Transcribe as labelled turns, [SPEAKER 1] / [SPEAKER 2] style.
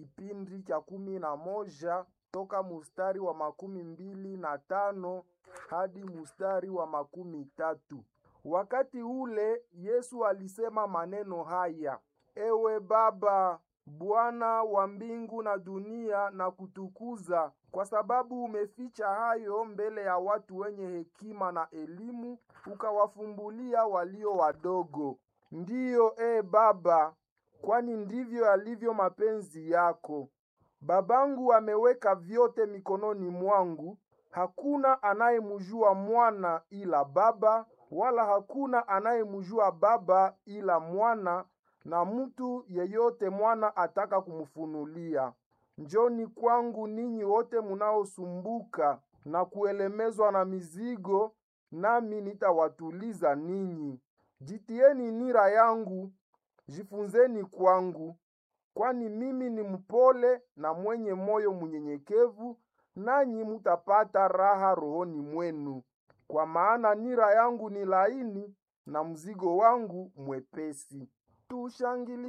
[SPEAKER 1] kipindi cha kumi na moja toka mustari wa makumi mbili na tano hadi mustari wa makumi tatu. Wakati ule Yesu alisema maneno haya: Ewe Baba, Bwana wa mbingu na dunia, na kutukuza kwa sababu umeficha hayo mbele ya watu wenye hekima na elimu, ukawafumbulia walio wadogo. Ndiyo, e Baba, kwani ndivyo yalivyo mapenzi yako. Babangu ameweka vyote mikononi mwangu. Hakuna anayemjua mwana ila Baba, wala hakuna anayemjua Baba ila mwana na mtu yeyote mwana ataka kumfunulia. Njoni kwangu ninyi wote munaosumbuka na kuelemezwa na mizigo, nami nitawatuliza ninyi. Jitieni nira yangu, jifunzeni kwangu, kwani mimi ni mpole na mwenye moyo mnyenyekevu, nanyi mutapata raha rohoni mwenu, kwa maana nira yangu ni laini na mzigo wangu mwepesi. Tushangilie.